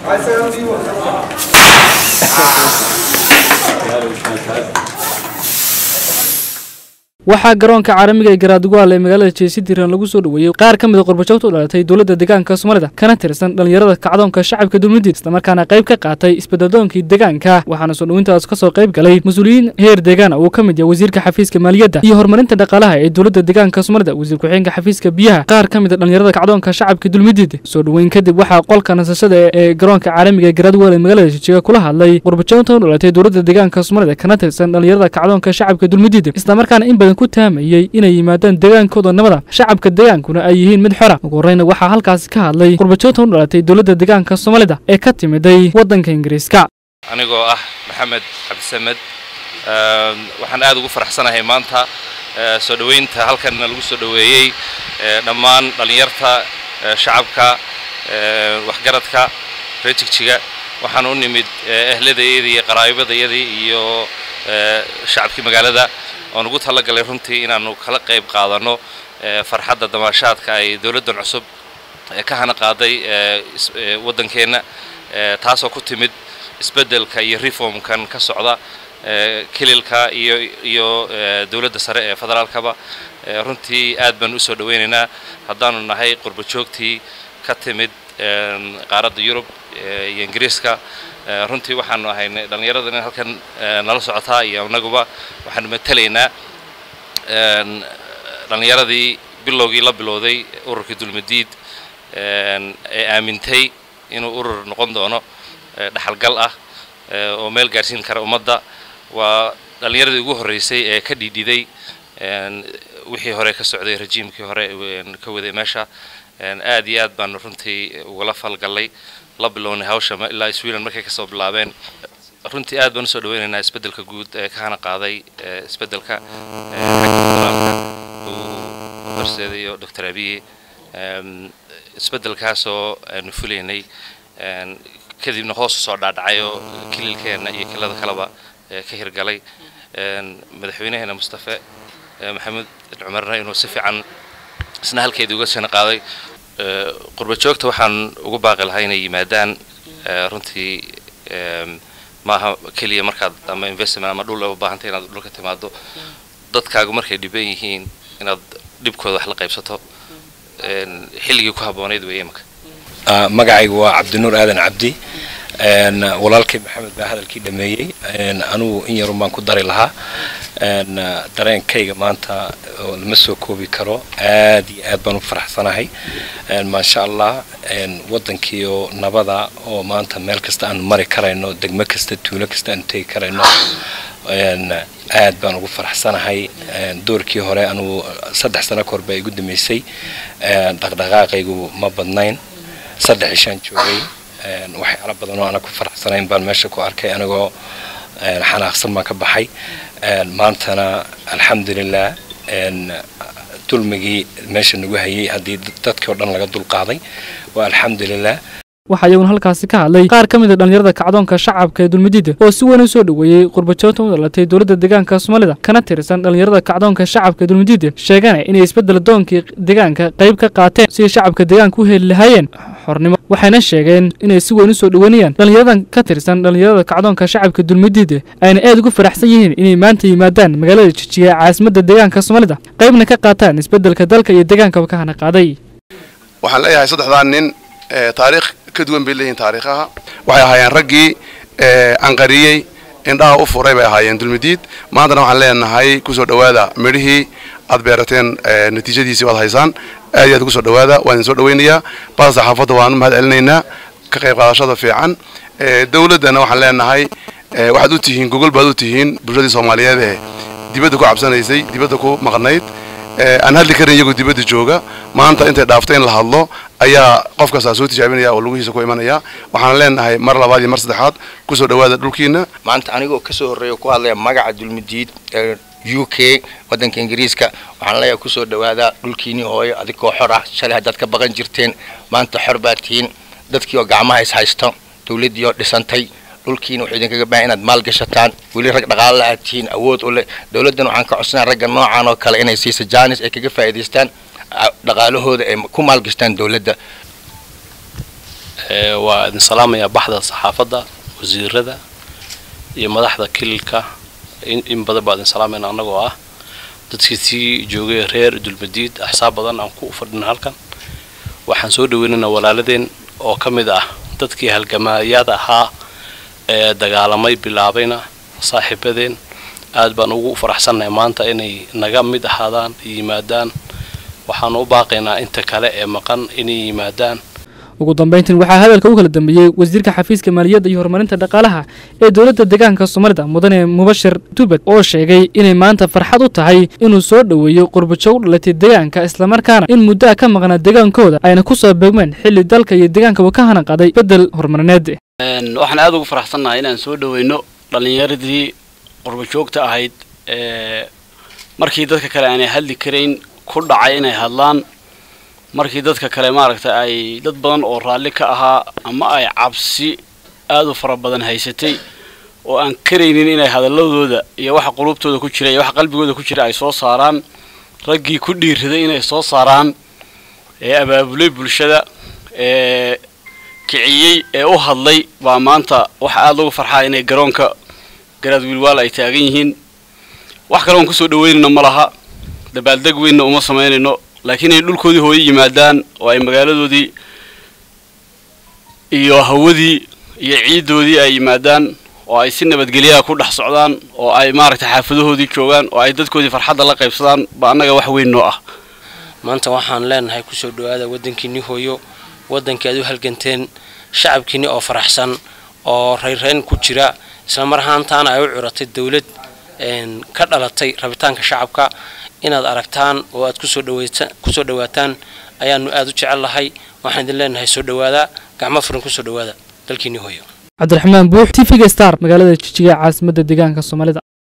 waxaa garoonka caalamiga ee garaadugwaal ee magaalada jeesidiran lagu soo dhoweeyey qaar ka mid a qurbajoogta u dhalatay dowladda deegaanka soomaalida kana tirsan dhallinyarada kacdoonka shacabka dulmudid islamarkaana qayb ka qaatay isbedadoonkii deegaanka waxaana soo dhowintaas ka soo qayb galay mas-uuliyiin heer deegaana uu ka mid yahay wasiirka xafiiska maaliyadda iyo horumarinta dhaqaalaha ee dowladda deegaanka soomaalida wasiir ku-xigeenka xafiiska biyaha qaar ka mid a dhallinyarada kacdoonka shacabka dulmudid soo dhoweyn kadib waxaa qolka nasashada ee garoonka caalamiga ee garaadugwaal ee magaalada jijiga kula hadlay qurbajoogta u dhalatay dowladda deegaanka soomaalida kana tirsan dhallinyarada kacdoonka shacabka dulmudid islamarkaana in badan ku taamayey inay yimaadaan deegaankooda nabada shacabka deegaankuna ay yihiin mid xora ugu horreyna waxaa halkaasi ka hadlay qurbajoogta u dhalatay dowladda deegaanka soomaalida ee ka timiday waddanka ingiriiska anigoo ah maxamed cabdisamed waxaan aad ugu faraxsanahay maanta soo dhoweynta halkanna lagu soo dhoweeyey dhammaan dhallinyarta shacabka waxgaradka reer jigjiga waxaan u nimid ehladayadii iyo qaraabadayadii iyo shacabkii magaalada oon ugu talagalay runtii inaanu kala qayb qaadanno farxadda damaashaadka ay dowladdan cusub ka hana qaaday waddankeenna taasoo ku timid isbeddelka iyo reformkan ka socda kililka iyo iyo dowladda sare ee federaalkaba runtii aad baan u soo dhoweynaynaa haddaanu nahay qurbo joogtii ka timid qaaradda yurub iyo ingiriiska runtii waxaanu ahaynay dhallinyaradan halkan nala socotaa iyo annaguba waxaanu matalaynaa dhallinyaradii bilowgii la bilowday ururkii dulmadiid ee aamintay inuu urur noqon doono dhaxalgal ah oo meel gaarsiin kara ummadda waa dhallinyaradii ugu horreysay ee ka dhiidhiday wixii hore ka socday rajiimkii hore ka waday meesha aad iyo aad baanu runtii ugala falgallay la bilownay hawsha ilaa sweden markay kasoo bilaabeen runtii aad baan usoo dhaweynaynaa isbeddelka guud ee ka hana qaaday isbeddelka darseeda iyo doctor abiye isbeddelkaasoo aanu fulaynay kadibna hoos usoo dhaadhacay oo kililkeenna iyo kilada kaleba ka hirgalay madaxweynaheena mustafe maxamed cumarna inuu si fiican isna halkeedii uga sina qaaday qurba joogta waxaan ugu baaqi lahaa inay yimaadaan runtii maaha keliya markaad ama investment ama dhul u baahantay inaad dhulka timaado dadkaagu markay dhiban yihiin inaad dhibkooda wax la qaybsato xilligii ku habboonayd weeye imaka magacaygu waa cabdinuur aadan cabdi walaalkay maxamed baa hadalkii dhameeyey anugu in yarun baan ku dari lahaa dareenkayga maanta oo lama soo koobi karo aad iyo aad baan u faraxsanahay maasha allah waddankiioo nabada oo maanta meel kasta aanu mari karayno degmo kasta tuulo kasta aanu tegi karayno aad baan ugu faraxsanahay doorkii hore anugu saddex sano kahor baa igu dambeysay dhaqdhaqaaqaygu ma badnayn saddex ishaan joogay waxyaala badan oo ana ku faraxsanayn baan meesha ku arkay anigoo xanaaqsan baan ka baxay maantana alxamdulilah dulmigii meesha nagu hayay haddii dadkii oo dhan laga dulqaaday waa alxamdulilah waxaa iyaguna halkaasi ka hadlay qaar ka mid a dhallinyarada kacdoonka shacabka ee dulmadiida oo si weyn u soo dhoweeyey qurbajoogta u dhalatay dowladda deegaanka soomaalida kana tirsan dhallinyarada kacdoonka shacabka ee dulmadiida sheegana inay isbeddel doonkii deegaanka qayb ka qaateen sidii shacabka deegaanka u heli lahaayeen xornimo waxayna sheegeen inay si weyn u soo dhoweynayaan dhallinyaradan ka tirsan dhallinyarada kacdoonka shacabka dulmadiida ayna aad ugu faraxsan yihiin inay maanta yimaadaan magaalada jijiga ee caasimadda deegaanka soomaalida qaybna ka qaataan isbeddelka dalka iyo deegaankaba ka hana qaaday waxaan leeyahay saddexdaa nin taariikh ka duwan bay leeyihin taariikhaha waxay ahaayeen raggii anqariyey indhaha u furay bay ahaayeen dulmidiid maantana waxaan leenahay kusoo dhowaada midhihii aad beerateen natiijadiisii waad haysaan aad iyo aad ugu soo dhowaada waan idin soo dhoweynayaa bada saxaafadda waan u mahad celinaynaa ka qayb qaadashada fiican dowladdana waxaan leenahay waxaad u tihiin gogol baad u tihiin bulshadii soomaaliyeed ee dibadda ku cabsanaysay dibadda ku maqnayd aan hadli karin iyagoo dibadda jooga maanta intay dhaafto in la hadlo ayaa qof kastaa soo tijaabinaya oo lugihiisa ku imanaya waxaan leenahay mar labaad iyo mar saddexaad kusoo dhowaada dhulkiina maanta anigoo kasoo horreeya ku hadlaya magaca dulmidiid ee u k waddanka ingiriiska waxaan leeyahay kusoo dhowaada dhulkiinii hooyo adigoo xor ah shalay haddaad ka baqan jirteen maanta xor baad tihiin dadkii oo gacmaha is haysto dowladdii oo dhisantay dhulkiina wuxuu idinkaga baahan inaad maal gashataan weli rag dhaqaale aad tihiin awood u leh dowladdan waxaan ka codsanaa ragga noocan oo kale inay siisa jaanis ay kaga faa'iidaystaan dhaqaalahooda ay ku maalgashtaan dowladda waa idin salaamayaa baxda saxaafadda wasiirada iyo madaxda kililka in badan baa idin salaamayna annagoo ah dadkii sii joogay reer dulmadiid axsaab badan aan ku fadhina halkan waxaan soo dhaweynaynaa walaaladeen oo ka mid ah dadkii halgamaayaad ahaa ee dagaalamay bilaabayna saaxiibadeen aad baan ugu faraxsannahay maanta inay naga mid ahaadaan yimaadaan waxaanu u baaqaynaa inta kale ee maqan inay yimaadaan ugu dambayntiin waxaa hadalka u kala dambeeyey wasiirka xafiiska maaliyadda iyo horumarinta dhaqaalaha ee dowladda deegaanka soomaalida mudane mubashir tubad oo sheegay inay maanta farxad u tahay inuu soo dhoweeyo qurbajo u dhalatay deegaanka islamarkaana in muddo a ka maqnaa deegaankooda ayna ku soo beegmeen xilli dalka iyo deegaanka uu ka hanaqaday beddel horumarineed waxaan aada ugu faraxsannahay inaan soo dhoweyno dhallinyaradii qurbajoogta ahayd ee markii dadka kale aanay hadli karayn ku dhacay inay hadlaan markii dadka kale maaragta ay dad badan oo raalli ka ahaa ama ay cabsi aad u fara badan haysatay oo aan karaynin inay hadalladooda iyo waxa qulubtooda ku jira iyo waxa qalbigooda ku jira ay soo saaraan raggii ku dhiiraday inay soo saaraan ee abaabulay bulshada ee kiciyey ee u hadlay baa maanta waxa aada lagu farxaa inay garoonka garaad wiilwaal ay taagan yihiin wax kale oon kusoo dhaweynayno ma laha dabaaldeg weynna uma samaynayno laakiin inay dhulkoodii hooyo yimaadaan oo ay magaaladoodii iyo hawadii iyo ciiddoodii ay yimaadaan oo ay si nabadgelyaha ku dhex socdaan oo ay maaragtay xaafadahoodii joogaan oo ay dadkoodii farxadda la qaybsadaan ba annaga wax weyn noo ah maanta waxaan leenahay kusoo dhowaada waddankiinni hooyo waddankii aad u halganteen shacabkiinni oo faraxsan oo rayrayn ku jira isla mar ahaantaana ay u curatay dawlad ka dhalatay rabitaanka shacabka inaad aragtaan oo aad kusoo dhawaataan ayaanu aad u jecel lahay waxaan idin leenahay soo dhowaada gacmo furan kusoo dhowaada dalkiinni hooyo cabdiraxmaan buux t v-ga star magaalada jijiga caasimadda deegaanka soomaalida